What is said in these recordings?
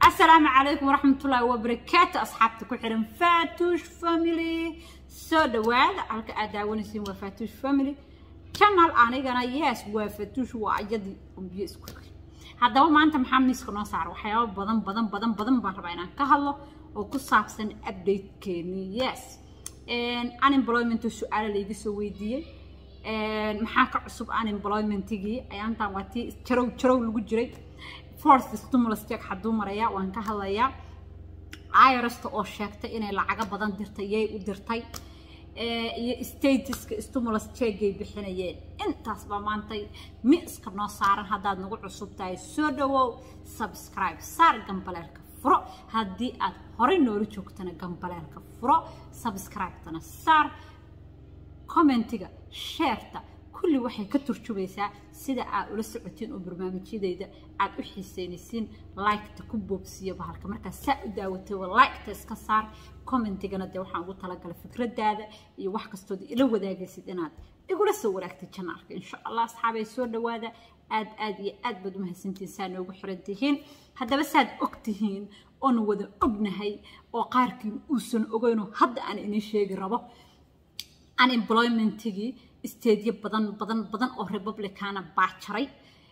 السلام عليكم ورحمة الله وبركاته أصحابتي كحرم فاتوش فاميلي سو دواد على أداونسين وفاتوش فاميلي channel anigana yes waa fatuush waa ayadii umbiyo isku xigay haddaba maanta maxaa miiska noo saara waxyaabo badan badan badan badan baan rabaa inaan ka hadlo oo ku saabsan updatekeeni yes unemployment su-aalo layga soo weydiiyey maxaa ka cusub unemploymentigii ayaantan waa tii jarow jarow lagu jiray forced stimulus check hadduu maraya waan ka hadlayaa irasta oo sheegtay inay lacago badan dirtay yay u dirtay iyo statuska stimulus checkay bixinayeen intaas baa maantay miiska noo saaran haddaad nagu cusub tahay soo dhawow subscribe saar gambaleelka furo haddii aad horey noola joogtana gambaleelka furo subscribe-tana saar commentiga sheerta kulli waxay ka turjubaysaa sida aad ula socotiin oo barnaamijyadeyda aad u xiiseynaysiin liketa ku boobsiiya bahalka markaa saa u daawatay liketa iska saar commentigana dee waxaan ugu talagalay fikradaada iyo wax kastood ila wadaagaysid inaad igula soo waraagtay janaalka insha allah asxaabay soo dhawaada aad aad iyo aad baad umahadsantihiin saa noogu xiran tihiin haddaba saad og tihiin oon wada ognahay oo qaarkiin uusan ogeynoo hadda aan inii sheegi rabo unemploymentigii isteedyo badan badan badan oo republicana baa jaray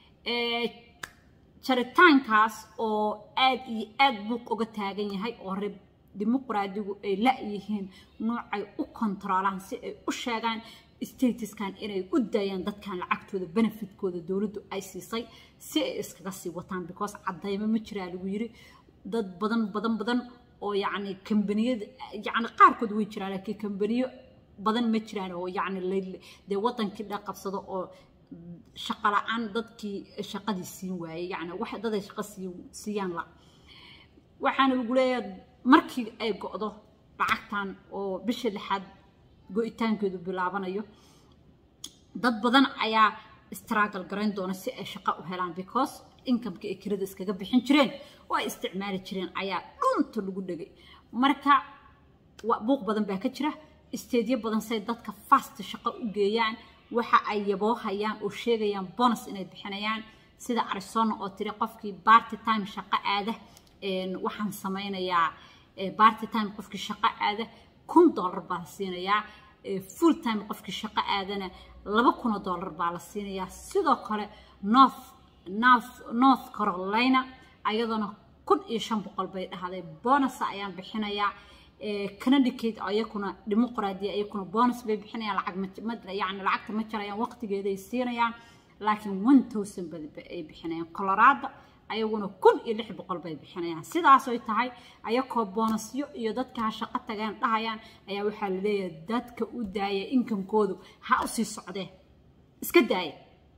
jaritaankaas oo aad iyo aad buuq uga taagan yahay oo dimuqraadigu ay la-yihiin noocay u kontaroolaan si ay u sheegaan statuskan inay u daayaan dadkan lacagtooda benefitkooda dowladdu ay siisay si ay iskaga sii wataan because caddaymo ma jiraa lagu yiri dad badan badan badan oo yacni kambaniyada yacni qaarkood way jiraan laakiin kambaniyo badan ma jiraan oo yacni dee wadankii dha qabsado oo shaqo la-aan dadkii shaqadii siin waayey yacni wax daday shaqo sii siiyaan la waxaana lagu leeyahay markii ay go-do lacagtan oo bisha lixaad go-itaankeedu bilaabanayo dad badan ayaa struggle garayn doona si ay shaqo u helaan because incomeka ay kirada iskaga bixin jireen oo ay isticmaali jireen ayaa dhunta lagu dhegay marka buuq badan baa ka jira isteedyo badan say dadka fast shaqo u geeyaan waxa ay yaboohayaan oo sheegayaan bonus inay bixinayaan sida arizona oo tiri qofkii barty time shaqo aada waxaan samaynayaa barty time qofkii shaqo aada kun dollar baa la siinayaa full time qofkii shaqo aadana laba kunoo dollar baa la siinayaa sidoo kale north north north carolina ayadoona kun iyo shan boqol bay dhahday bonusa ayaan bixinayaa connecticut ayakuna dimuqraadiya ayakuna bonus bay bixinayaan lacag yani lacagta ma jarayaan waqtigeeday siinayaan laakiin one thousand ay bixinayaan colorado ayaguna kun iyo lix boqol bay bixinayaan sidaasoy tahay ayakoo boonasyo iyo dadka ha shaqo tageen dhahayaan ayaa waxaa la leeyahay dadka u daaya inkamkoodu ha u sii socdeen iska daaya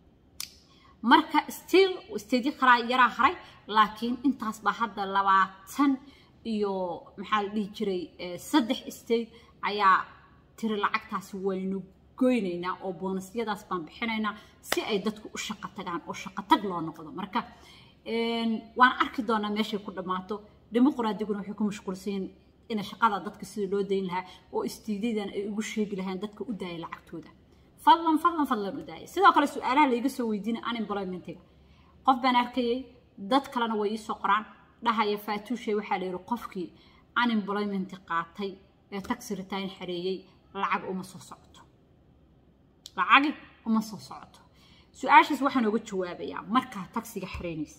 marka still stedyo kalaa yaraa haray laakiin intaas baa hadda labaatan iyo maxaa la dhihi jiray saddex state ayaa tiri lacagtaasi waynu goynaynaa oo boonasyadaas baan bixinaynaa si ay dadku u shaqo tagaan oo shaqo tag loo noqdo marka waan arki doonaa meeshay ku dhammaato dimuqraadiguna waxay ku mashquulsanyiin in shaqada dadka sida loo dayn lahaa oo istiidyadan ay ugu sheegi lahayn dadka u daaya lacagtooda fadlan fadlan fadlan u daaya sidoo kale su-aalaha layga soo weydiina unemploymentiga qof baan arkayay dad kalena way iisoo qoraan dhahaya faatuushay waxaa la yidhi qofkii unemployment qaatay ee taxi return xareeyey lacag uma soo socoto lacagi uma soo socoto su-aashaas waxaan oga jawaabayaa markaa taxiga xareynaysa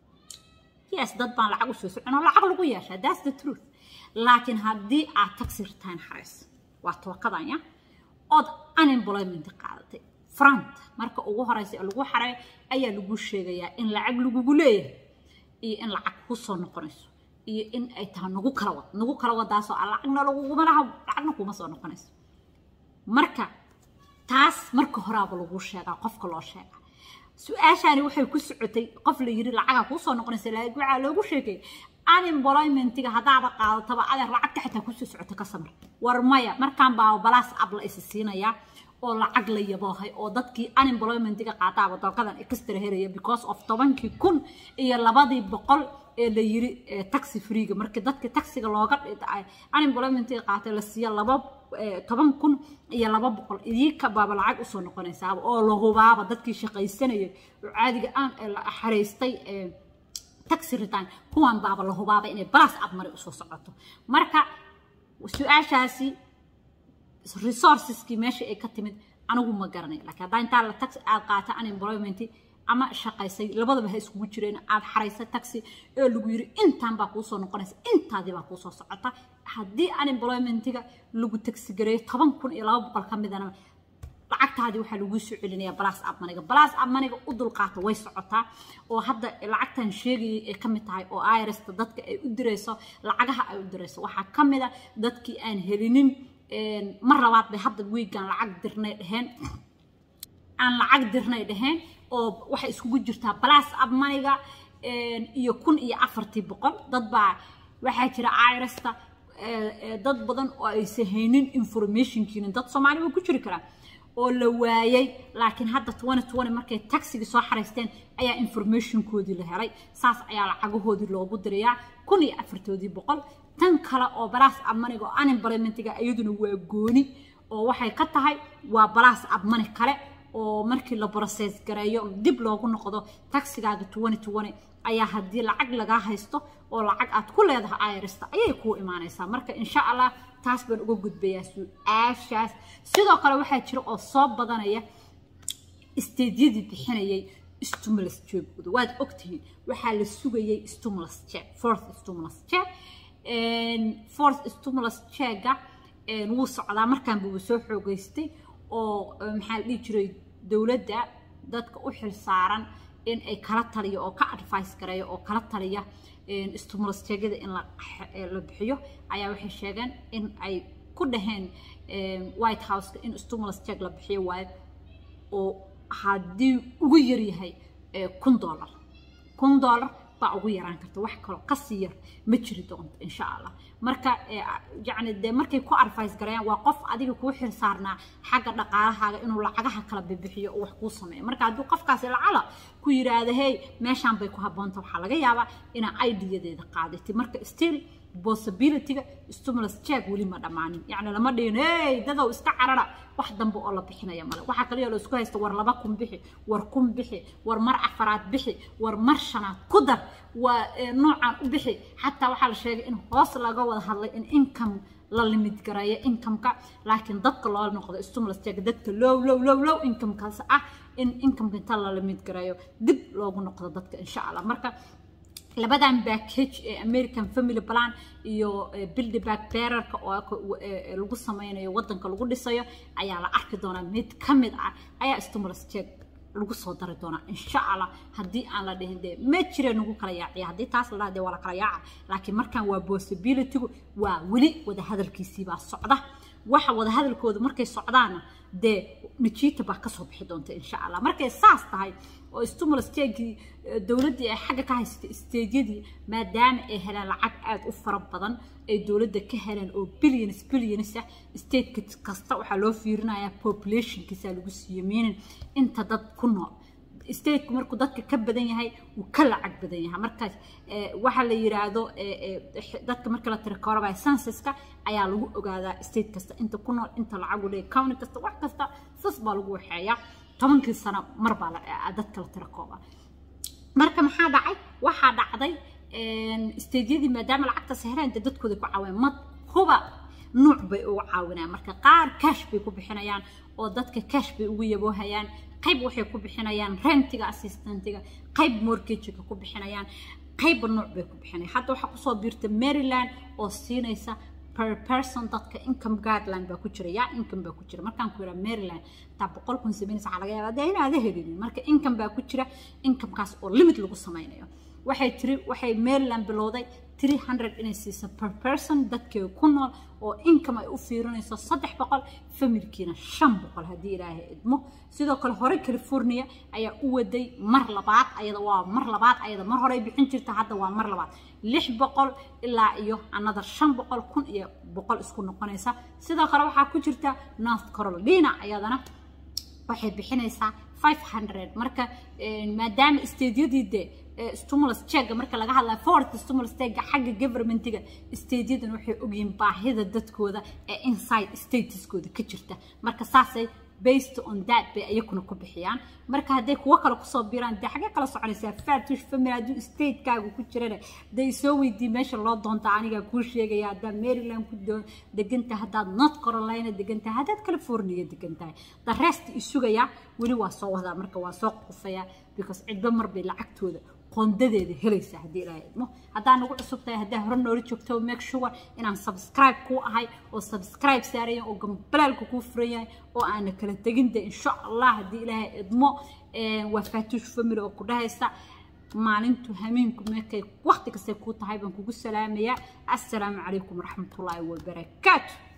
yes dad baan lacag usoo soconoo lacag lagu yeeshaa that's the truth laakiin haddii aad taxi return xarayso waa tookadanya ood unemployment qaadatay front marka ugu horeysa ee lagu xaray ayaa lagu sheegayaa in lacag lagugu leeyahay iyo in lacag ku soo noqonayso iyo in ay tahay nagu kala wad nagu kala wadaasoo aan lacagna laguguma laha lacagna kuma soo noqonayso marka taas marka horaaba lagu sheegaa qofka loo sheega su-aashaani waxay ku socotay qof la yiri lacagaa kuu soo noqonaysa laakiin waxaa loogu sheegay unemploymentiga haddaaba qaadataba adeer lacagta xitaa kusoo socota ka samar war maya markaan baa balaas ab la isi siinayaa oo lacag la yaboohay oo dadkii unemploymentiga qaataaba dalkadan extra heraya because of tobankii kun iyo labadii boqol ee la yiri taxi freega markii dadkii taxiga looga unemploymentiga qaatay la siiya laba toban kun iyo laba boqol idinka baaba lacag usoo noqonaysaaba oo la hubaaba dadkii shaqaysanayay oo caadiga aan xaraystay taxi return kuwan baaba la hubaaba inay balas abmari usoo socoto marka su-aashaasi resourceskii meesha ay ka timid anigu ma garanay laakiin haddaa intaa la taxi aad qaata unemployment ama shaqaysay labadaba ha iskugu jireen aad xaraysa taxi ee lagu yiri intaan baa kuusoo noqonaysa intaadii baa kuusoo socota haddii unemploymentiga lagu taxi gareeyo toban kun iyo laba boqol ka midana lacagtaadii waxaa laguu soo celinayaa balas abmaniga balas abmaniga u dulqaata way socotaa oo hadda lacagtan sheegayay ay ka mid tahay oo irsta dadka ay u dirayso lacagaha ay u dirayso waxaa ka mid a dadkii aan helinin mar labaad bay hadda wiigan lacag dirnay dheheen aan lacag dirnay dheheen oo waxay iskugu jirtaa balas abmaniga iyo kun iyo afartii boqol dad baa waxaa jira irsta dad badan oo aysan haynin informationkiina dad soomaali waa ku jiri karaa oo la waayay laakiin hadda twenty twenty markay taxigii soo xaraysteen ayaa informationkoodii la helay saas ayaa lacagahoodii loogu dirayaa kun iyo afartoodii boqol tan kale oo balas abmaniga oo unemploymentiga iyaduna waa gooni oo waxay ka tahay waa balas abmani kale oo markii la process gareeyo dib loogu noqdo taxigaaga twenty twenty ayaa haddii lacag lagaa haysto oo lacag aad ku leedahay irsta ayay kuu imaanaysaa marka insha allah taas baan uga gudbayaa su-aashaas sidoo kale waxaa jira oo soo badanaya isteedyadii bixinayay stimulus jeegooda waad ogtihiin waxaa la sugayay stimulus check fourth stimulus check fourth stimulus checka wuu socdaa markaanba wuu soo xoogeystay oo maxaa la dhihi jiray dowladda dadka u xil saaran in ay kala taliyo oo ka advice gareeyo oo kala taliya stimulus cheegyada in la bixiyo ayaa waxay sheegeen in ay ku dhaheen white houseka in stimulus check la bixiyo waayo oo haddii ugu yaryahay kun dollar kun dollar baa ugu yaraan karta wax kaloo kasii yar ma jiri doonto insha allah marka yacni dee markay ku advice gareeyaan waa qof adiga kuu xil saarnaa xagga dhaqaalahaaga inuu lacagaha kala bibixiyo oo wax kuu sameeyo marka hadduu qofkaasi lacala ku yiraahdo hey meeshaan bay ku habboonta waxaa laga yaabaa inaa ideadeeda qaadatay marka still possibilityga stimulus check weli ma dhammaanin yacni lama dhihin hey dadow iska carara wax dambe oo la bixinaya male waxaa kaliya la isku haysta war laba kun bixi war kun bixi war mar afaraad bixi war mar shanaad ku dar waa noocan u bixi xataa waxaa la sheegay in hoos laga wada hadlay in income la limid gareeyo incomeka laakiin dadka loo noqdo stimulus check dadka low low low low incomekaas ah in incomeka inta la limid gareeyo dib loogu noqdo dadka insha allah marka labadan package ee american family plan iyo build back bearerka oo lagu sameynayo wadanka lagu dhisayo ayaa la arki doonaa mid ka mid ah ayaa stimulus check lagu soo dari doonaa insha allah haddii aan la dhihin dee ma jira nagu kala yaaciya haddii taas la dhaha dee waa la kala yaaca laakiin markan waa possibilitygu waa weli wadahadalkiisii baa socda waxa wadahadalkoodu markay socdaana dee najiita baa kasoo bixi doonta insha allah markay saas tahay oo stimulus checkii dowladdii ay xagga ka haysatay isteedyadii maadaama ay heleen lacag aada u fara badan ay dowladda ka heleen oo billions billions ah stateka kasta waxaa loo fiirinayaa populationkiisa lagu siiyo meaning inta dad ku nool stateku markuu dadka ka badan yahay wuu ka lacag badan yahay markaas waxaa la yiraahdo dadka marka la tirakoorabaya censuska ayaa lagu ogaadaa state kasta inta ku nool inta lacag u leeyahay county kasta wax kasta sas baa lagu waxeeyaa tobankii sano mar baa dadka la tirakooba marka maxaa dhacay waxaa dhacday stadeyadii maadaama lacagtaas heleen dee dadkooda ku caaween ma huba nuuc bay ugu caawinayaan marka qaar cash bay ku bixinayaan oo dadka cash bay ugu yaboohayaan qayb waxay ku bixinayaan rentiga assistantga qayb mortgageka ku bixinayaan qaybba nuuc bay ku bixinayaan hadda waxaa kusoo biirta maryland oo siinaysa per person dadka income guideline baa ku jira yaa income baa ku jira markaan ku yidhaa maryland taa boqol kun samaynaysa waxaa laga yaabaa dee inaada helinin marka income baa ku jira incomekaas oo limit lagu samaynayo waxay tiri waxay maryland bilowday 300 inay siiso per person dadkeeda ku nool oo income ay u fiirinayso saddex boqol familkiina shan boqol haddii ilaahay idmo sidoo kale hore california ayaa u waday mar labaad ayada waa mar labaad ayada mar horey bixin jirta hadda waa mar labaad lix boqol ilaa iyo another shan boqol kun iyo boqol isku noqonaysa sidoo kale waxaa ku jirta north carolina ayadana waxay bixinaysaa 500 marka maadaama stadiyadii dee stimulus check marka laga hadlayo fourth stimulus check xagga governmentiga stateyadan waxay ogyihiin baahida dadkooda ee inside stateskooda ka jirta marka saasay based on that bay ayakuna ku bixiyaan marka hadday kuwo kale kusoo biraan dee xagee kala soconaysaa fatush family hadduu statekaagu ku jirana dee soo weydii meesha loo doonta anigaa kuu sheegaya haddaad maryland ku degantahay haddaad north carolina degantahay haddaad california degantahay the rest isugaya weli waa soo wadaa marka waa soo qufaya because cidba mar bay lacagtooda qoondadeeda helaysa haddii ilaahay idmo haddaa nagu cusub tahay haddaa hore noola joogto make sure inaan subscribe kuu ahay oo subscribe saarayan oo gambalaalka kuu furan yahay oo aana kala tegin de insha allah haddii ilaahay idmo waa fatuush family oo ku dhahaysa maalintu hamiinku meekay waqti kastay kuu tahay baan kugu salaamayaa assalaamu calaykum waraxmatullaahi wabarakaatu